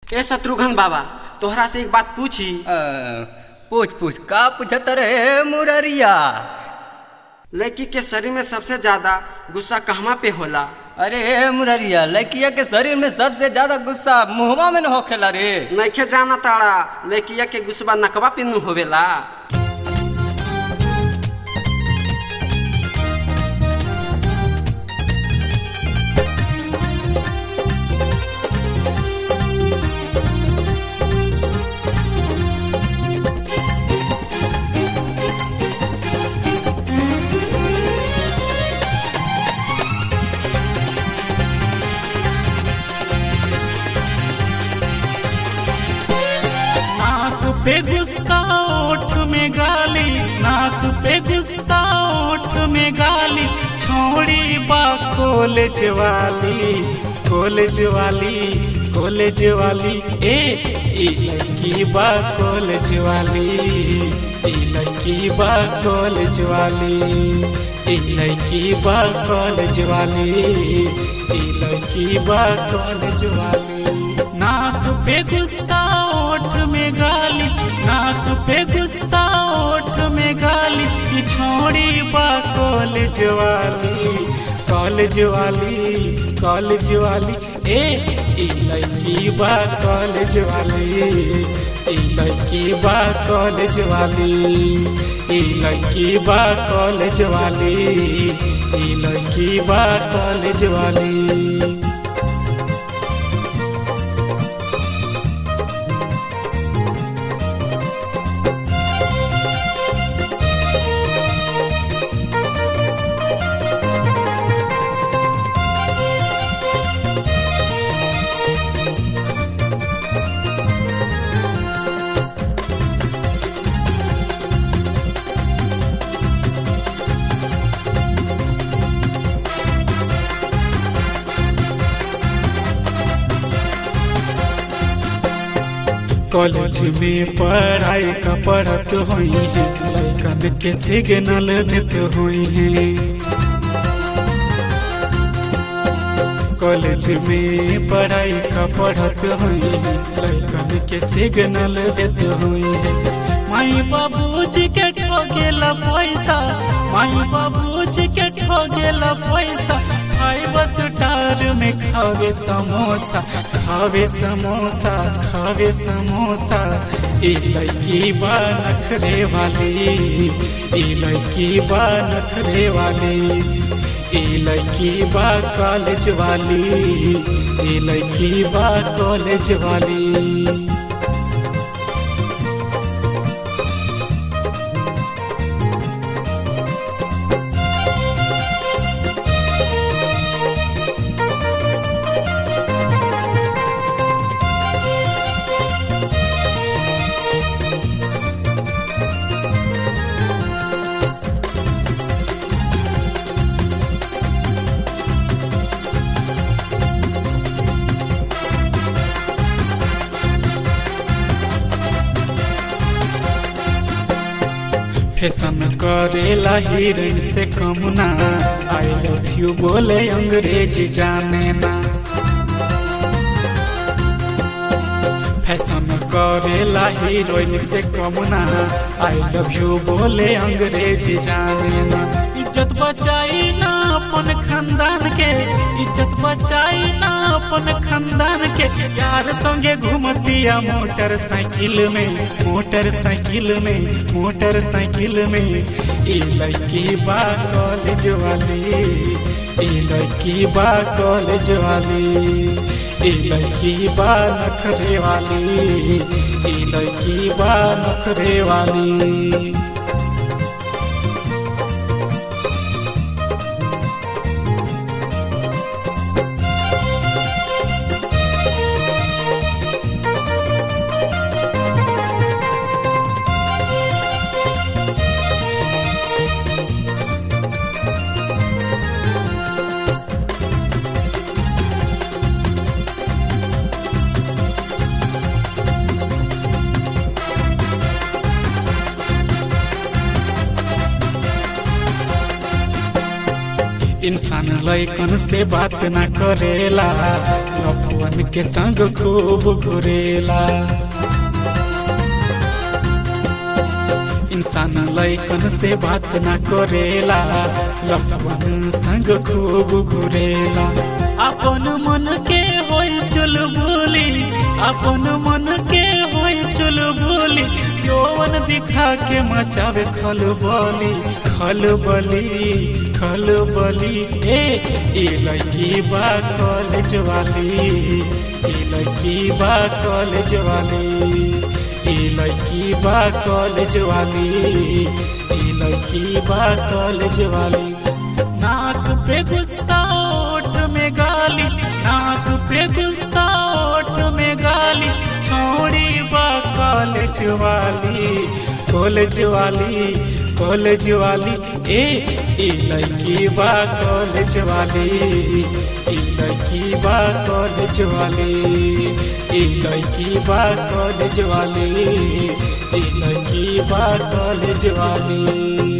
ए शत्रुघ्न बाबा तोहरा से एक बात पूछी अ, पूछ पूछ का पूछत रे मुररिया लड़की के शरीर में सबसे ज्यादा गुस्सा कहवा पे होला अरे मुररिया लड़किया के शरीर में सबसे ज्यादा गुस्सा मुहवा में न होखेला रे नइखे जाना ताड़ा लड़किया के गुस्सा नकवा पे नु होवेला नाक पे गुस्सा ओठ में गाली नाक पे गुस्सा ओठ में गाली छोड़ी बा कॉलेज वाली कॉलेज वाली कॉलेज वाली ए ई लड़की बा कॉलेज वाली ई लड़की बा कॉलेज वाली ई लड़की बा कॉलेज वाली ई लड़की बा कॉलेज वाली नाक पे गुस्सा ओठ में गाली नाक पे गुस्सा ओठ में गाली ये छोड़ी बा कॉलेज वाली कॉलेज वाली कॉलेज वाली ए ई लड़की बा कॉलेज वाली ई लड़की बा कॉलेज वाली ई लड़की बा कॉलेज वाली ई लड़की बा कॉलेज वाली कॉलेज में पढ़ाई का पढ़त हुई है लड़कन के सिग्नल देत हुई है कॉलेज में पढ़ाई का पढ़त हुई है लड़कन के सिग्नल देत हुई है माई बाबूजी के ठोगेला पैसा माई बाबूजी के ठोगेला पैसा खाए बस टार में खावे समोसा खावे समोसा खावे समोसा ई लड़की बा नखरे वाली ई लड़की बा नखरे वाली ई लड़की बा कॉलेज वाली ई लड़की बा कॉलेज वाली फैशन करेला हीरोइन से कम ना आई लव यू बोले अंग्रेजी जाने ना फैशन करेला हीरोइन से कम ना आई लव यू बोले अंग्रेजी जाने ना इज्जत बचाई ना अपन खानदान के इज्जत बचाई ना अपन खानदान के यार संगे घूमतिया मोटरसाइकिल में मोटरसाइकिल में मोटरसाइकिल में ई लड़की बा कॉलेज वाली ई लड़की बा कॉलेज वाली ई लड़की बा नखरे वाली ई लड़की बा नखरे वाली इंसान लैकन से बात ना करेला लफुआ लफवन के संग खूब घुरेला इंसान लैकन से बात ना करेला लफवन संग खूब घुरेला अपन मन के होई चुल बोली अपन मन के होई चुल बोली यौवन दिखा के मचावे खल बोली खल बली खल बली ए ए लड़की बा कॉलेज वाली ए लड़की बा कॉलेज वाली ए लड़की बा कॉलेज वाली ए लड़की बा कॉलेज वाली नाक पे गुस्सा ओठ में गाली नाक पे गुस्सा ओठ में गाली छोड़ी बा कॉलेज वाली कॉलेज वाली कॉलेज वाली ए ए लड़की बा कॉलेज वाली ए लड़की बा कॉलेज वाली ए लड़की बा कॉलेज वाली ए लड़की बा कॉलेज वाली